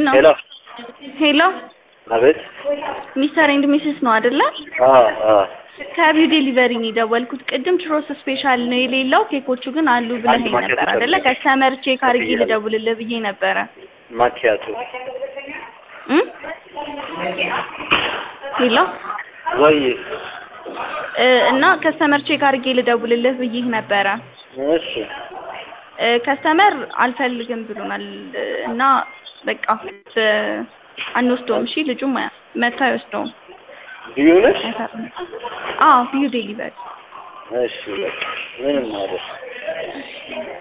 ነው? ሄሎ ሄሎ አቤት። ሚስተር ኤንድ ሚስስ ነው አይደለ? አዎ አዎ ከቢው ዴሊቨሪ ነው የደወልኩት። ቅድም ችሮስ ስፔሻል ነው የሌለው፣ ኬኮቹ ግን አሉ ብለኸኝ ማኪያቶ ነበር አይደለ? ፈልጌ። ከስተመር ቼክ አድርጌ ፈልጌ ልደውልልህ ብዬ ነበረ ማኪያቶ እ ሄሎ ወይ እ እና ከስተመር ቼክ አድርጌ ልደውልልህ ብዬ ነበረ። እሺ እ ከስተመር አልፈልግም ብሎናል እና በቃ እ አንወስደውም። እሺ ልጁም መታ አይወስደውም። ልዩ ነሽ? አይፈርም። አዎ ቢዩ ዴሊቨሪ እሺ በቃ ምንም ማለት